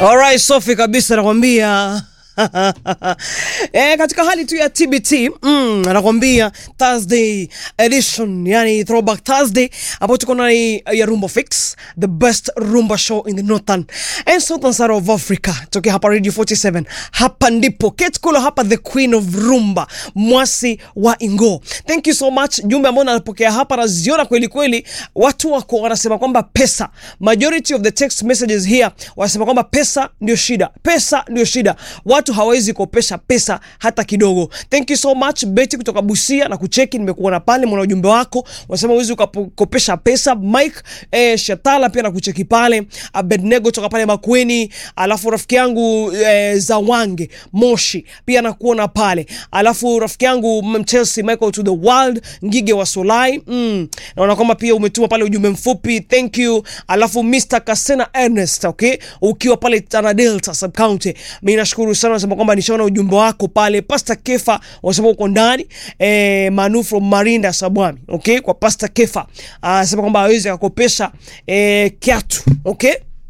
Alright, Sophie kabisa nakwambia e, katika hali tu ya TBT mm, anakwambia Thursday edition, yani throwback Thursday, ambapo tuko na ya Rumba Fix, the best rumba show in the northern and southern side of Africa, tokea hapa Radio 47. Hapa ndipo Kate Kulo, hapa the queen of rumba, mwasi wa Ingo. Thank you so much. Jumbe ambao napokea hapa naziona kweli kweli, watu wako wanasema kwamba pesa, majority of the text messages here wanasema kwamba pesa ndio shida, pesa ndio shida watu hawawezi kopesha pesa hata kidogo. Thank you so much Betty kutoka Busia na kucheki, nimekuona pale, mwana ujumbe wako unasema huwezi ukakopesha pesa. Mike eh, Shatala pia na kucheki pale, Abednego kutoka pale Makweni, alafu rafiki yangu eh, Zawange Moshi pia nakuona pale, alafu rafiki yangu Chelsea Michael to the world Ngige wa Solai mm. naona kwamba pia umetuma pale ujumbe mfupi, thank you. Alafu Mr Kasena Ernest, okay, ukiwa pale Tana Delta sub county, mimi nashukuru sana unasema kwamba nishaona ujumbe wako pale. Pastor Kefa unasema uko ndani eh, Manu from Marinda Sabwami, okay, kwa Pastor Kefa anasema kwamba hawezi akakopesha eh, kiatu okay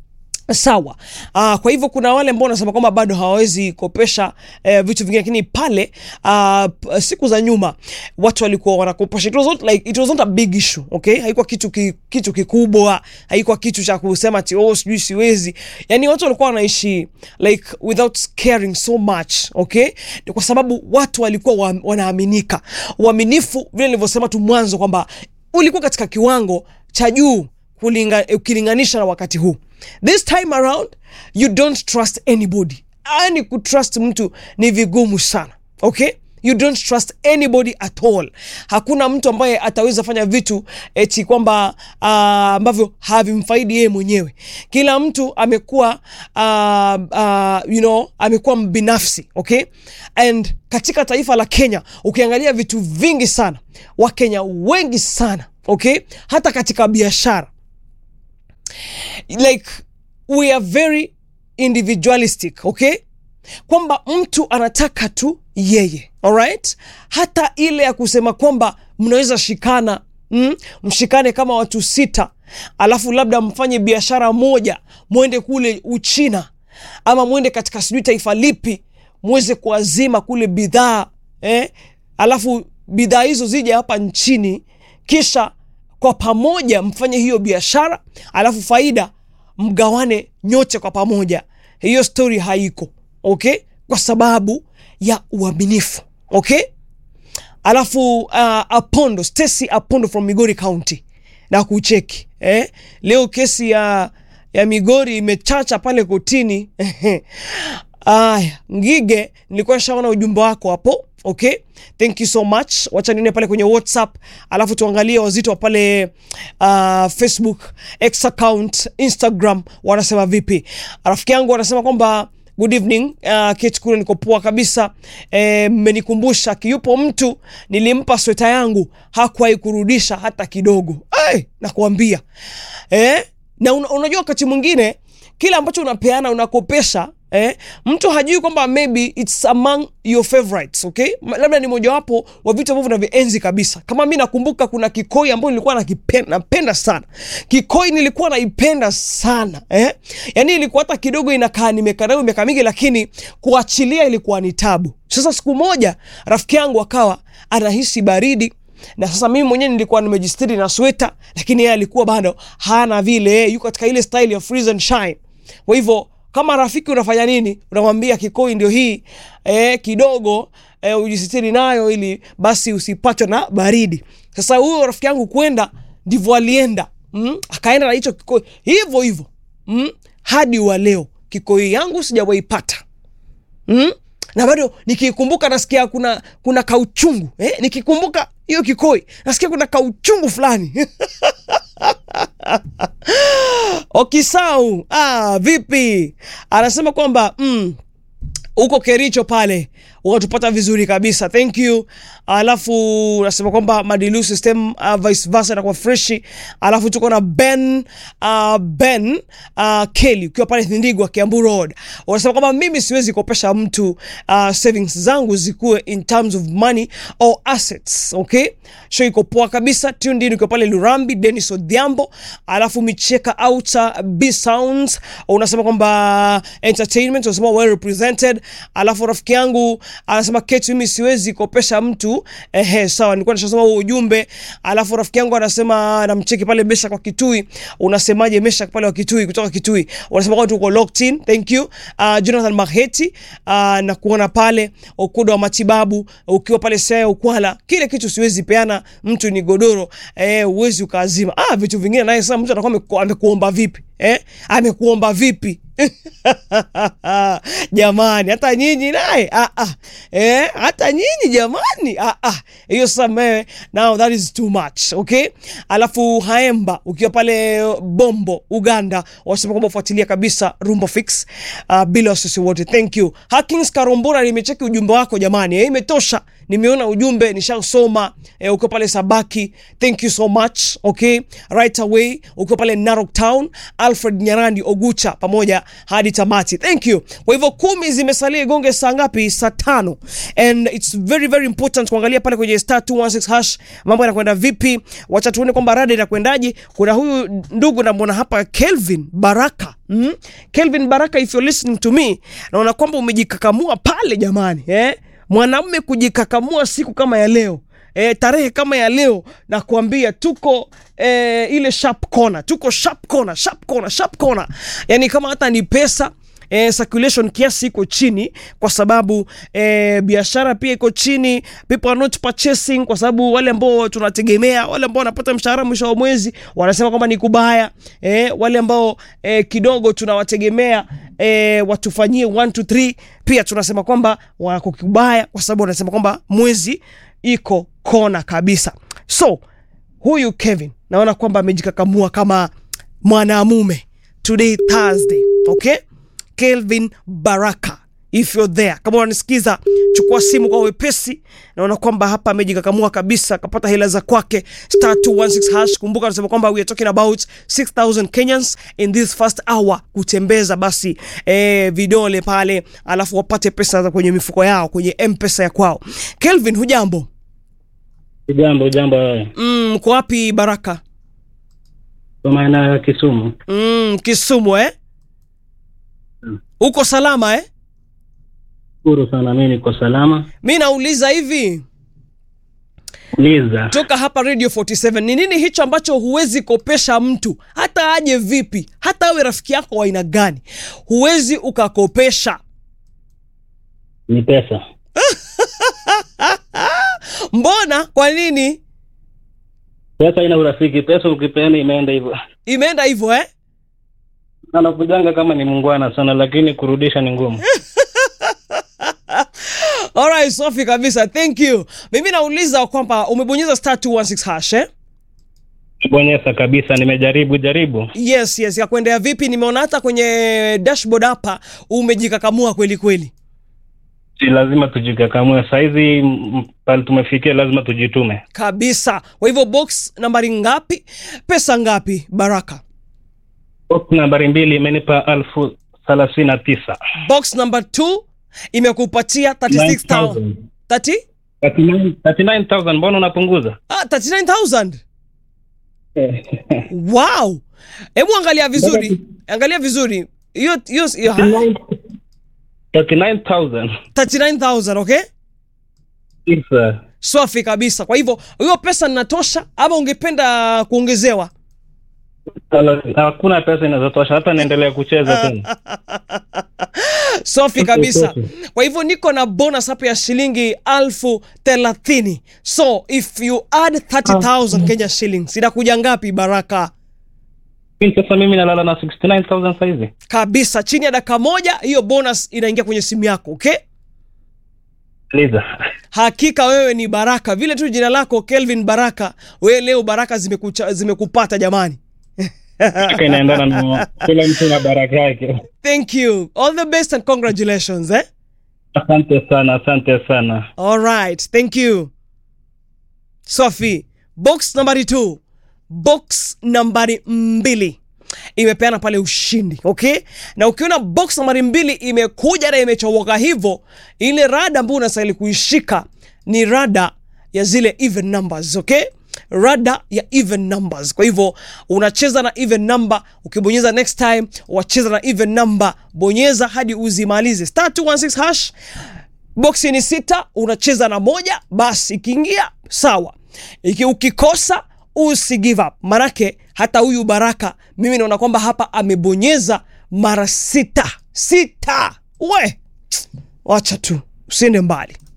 Sawa. Uh, kwa hivyo kuna wale ambao wanasema kwamba bado hawawezi kopesha eh, vitu vingine, lakini pale uh, siku za nyuma watu walikuwa wanakopesha. It was not like it was not a big issue, okay? Haikuwa kitu ki, kitu kikubwa, haikuwa kitu cha kusema ati oh sijui siwezi. Yani watu walikuwa wanaishi like without caring so much, okay? Ni kwa sababu watu walikuwa wa, wanaaminika. Uaminifu vile nilivyosema tu mwanzo kwamba ulikuwa katika kiwango cha juu ukilinganisha na wakati huu. This time around you don't trust anybody. Yani kutrust mtu ni vigumu sana, okay? You don't trust anybody at all. Hakuna mtu ambaye ataweza fanya vitu eti kwamba uh, ambavyo havimfaidi yeye mwenyewe. Kila mtu amekuwa uh, uh, you know, amekuwa mbinafsi, okay? And katika taifa la Kenya ukiangalia vitu vingi sana, Wakenya wengi sana, okay? Hata katika biashara like we are very individualistic okay, kwamba mtu anataka tu yeye alright. Hata ile ya kusema kwamba mnaweza shikana mm, mshikane kama watu sita, alafu labda mfanye biashara moja, mwende kule Uchina ama mwende katika sijui taifa lipi, mweze kuazima kule bidhaa eh, alafu bidhaa hizo zije hapa nchini kisha kwa pamoja mfanye hiyo biashara alafu faida mgawane nyote kwa pamoja. Hiyo stori haiko okay, kwa sababu ya uaminifu okay. Alafu uh, Apondo Stacy Apondo from Migori County na kucheki eh? Leo kesi ya, ya Migori imechacha pale kotini aya, Ngige, nilikuwa nishaona ujumbe wako hapo Okay, thank you so much. Wacha nione pale kwenye WhatsApp, alafu tuangalie wazito wa pale uh, Facebook, X account, Instagram wanasema vipi. Rafiki yangu wanasema kwamba good evening uh, Kate kule, niko poa kabisa. Mmenikumbusha eh, kiyupo mtu nilimpa sweta yangu hakuwahi kurudisha hata kidogo. Hey, nakuambia eh, na un, unajua wakati mwingine kile ambacho unapeana unakopesha Eh, mtu hajui kwamba maybe it's among your favorites, okay? Labda ni mojawapo wa vitu ambavyo navienzi kabisa. Kama mi nakumbuka kuna kikoi ambayo nilikuwa nakipenda, napenda sana kikoi, nilikuwa naipenda sana eh? Yani ilikuwa hata kidogo inakaa nimekaa nayo miaka mingi, lakini kuachilia ilikuwa ni tabu. Sasa siku moja rafiki yangu akawa anahisi baridi na sasa mimi mwenyewe nilikuwa nimejistiri na sweta, lakini yeye alikuwa bado hana vile, yuko katika ile style ya freeze and shine. Kwa hivyo kama rafiki unafanya nini? Unamwambia kikoi ndio hii eh, kidogo eh, ujisitiri nayo ili basi usipatwe na baridi. Sasa huyo rafiki yangu kwenda ndivyo alienda, mm? akaenda na hicho kikoi hivyo hivyo mm? hadi wa leo kikoi yangu sijawaipata mm? na bado nikikumbuka nasikia kuna kuna kauchungu eh? nikikumbuka hiyo kikoi nasikia kuna kauchungu fulani Okisau, ah, vipi? Anasema kwamba mm, uko Kericho pale ukatupata vizuri kabisa thank you alafu unasema kwamba madilu system uh, vice versa inakuwa freshi alafu tuko na ben uh, ben uh, kelly ukiwa pale thindigwa kiambu road unasema kwamba mimi siwezi kopesha mtu uh, savings zangu zikuwe in terms of money or assets okay show iko poa kabisa tuned in ukiwa pale lurambi denis odhiambo alafu micheka outer b sounds unasema kwamba entertainment unasema well represented alafu rafiki yangu anasema ketu mimi siwezi kopesha mtu ehe sawa nilikuwa nishasoma huo ujumbe alafu rafiki yangu anasema namcheki pale mesha kwa kitui unasemaje mesha pale wa kitui kutoka kitui unasema kwamba tuko locked in thank you uh, jonathan maheti uh, na kuona pale ukuda wa matibabu ukiwa pale sea ukwala kile kitu siwezi peana mtu ni godoro eh, uwezi ukaazima ah, vitu vingine naye sasa mtu anakuwa ameku- amekuomba vipi eh? amekuomba vipi jamani hata nyinyi naye ah, ah. eh, hata nyinyi jamani ah, ah. hiyo sasa mewe now that is too much okay alafu haemba ukiwa pale bombo uganda wasema kwamba ufuatilia kabisa rumbo fix uh, bila wasisi wote thank you hakings karumbura nimecheki ujumbe wako jamani eh, imetosha nimeona ujumbe nishasoma eh, ukiwa pale sabaki thank you so much okay right away ukiwa pale narok town alfred nyarandi ogucha pamoja hadi tamati thank you kwa hivyo kumi zimesalia igonge saa ngapi saa tano and its very very important kuangalia pale kwenye star 216 hash mambo yanakwenda vipi wacha tuone kwamba rada inakwendaje kuna huyu ndugu namwona hapa kelvin baraka mm? kelvin baraka if you're listening to me naona kwamba umejikakamua pale jamani eh? mwanamme kujikakamua siku kama ya leo E, tarehe kama ya leo na kuambia tuko e, ile sharp corner tuko sharp corner sharp corner sharp corner yani kama hata ni pesa eh, circulation kiasi iko chini kwa sababu eh, biashara pia iko chini people are not purchasing kwa sababu wale ambao tunategemea wale ambao wanapata mshahara mwisho wa mwezi wanasema kwamba ni kubaya eh, wale ambao eh, kidogo tunawategemea eh, watufanyie 1 2 3 pia tunasema kwamba wako kubaya kwa sababu wanasema kwamba mwezi iko kona kabisa so huyu kevin naona kwamba amejikakamua kama mwanamume today thursday okay kelvin baraka if you're there kama unanisikiza chukua simu kwa wepesi naona kwamba hapa amejikakamua kabisa akapata hela za kwake star 216 hash kumbuka anasema kwamba we are talking about 6000 kenyans in this first hour kutembeza basi eh, vidole pale alafu wapate pesa za kwenye mifuko yao kwenye mpesa ya kwao kelvin hujambo Jambo jambo wewe. mm, mko wapi baraka Kwa maana ya Kisumu. mm, kisumu eh Mm. uko salama eh Shukuru sana mimi niko salama. mi nauliza hivi Uliza. toka hapa radio 47 ni nini hicho ambacho huwezi kopesha mtu hata aje vipi hata awe rafiki yako wa aina gani huwezi ukakopesha Ni pesa. mbona kwa nini Pesa ina urafiki. Pesa ukipeana imeenda hivyo. imeenda hivyo eh Anakujanga kama ni mungwana sana lakini kurudisha ni ngumu. alright safi kabisa thank you mimi nauliza kwamba umebonyeza star 216 hash eh? Bonyeza kabisa nimejaribu jaribu. yes yes ya kuendea vipi nimeona hata kwenye dashboard hapa umejikakamua kweli kweli Si lazima tujikakamue. Saizi m- pale tumefikia lazima tujitume. kabisa kwa hivyo box nambari ngapi pesa ngapi baraka Box nambari mbili imenipa elfu thelathini na tisa. box number 2 imekupatia 36000 30 39,000 mbona unapunguza? ah 39000 wow hebu angalia vizuri angalia vizuri hiyo hiyo hiyo- 39,000. 39000 okay Yes, sir. swafi kabisa kwa hivyo hiyo pesa ninatosha ama ungependa kuongezewa Hakuna pesa inazotosha hata niendelea kucheza tena. safi kabisa kwa hivyo niko na bonus hapa ya shilingi alfu thelathini so if you add 30000 kenya shillings inakuja ngapi baraka Mimi Sasa mimi nalala na 69,000 saizi. kabisa chini ya dakika moja hiyo bonus inaingia kwenye simu yako okay Liza. hakika wewe ni baraka vile tu jina lako kelvin baraka wewe leo baraka zimekucha, zimekupata jamani Baraka inaendana na kila mtu na baraka yake. thank you all the best and congratulations eh? Asante sana, asante sana. Alright, thank you. Sophie, box nambari 2. Box nambari mbili imepeana pale ushindi, okay? Na ukiona box nambari mbili imekuja na imechomoka hivyo, ile rada ambayo unastahili kuishika ni rada ya zile even numbers, okay? rada ya even numbers. Kwa hivyo unacheza na even number, ukibonyeza next time wacheza na even number, bonyeza hadi uzimalize star 216 hash boksi ni sita, unacheza na moja, basi ikiingia sawa, iki ukikosa usi give up, manake hata huyu Baraka mimi naona kwamba hapa amebonyeza mara sita sita. We wacha tu, usiende mbali.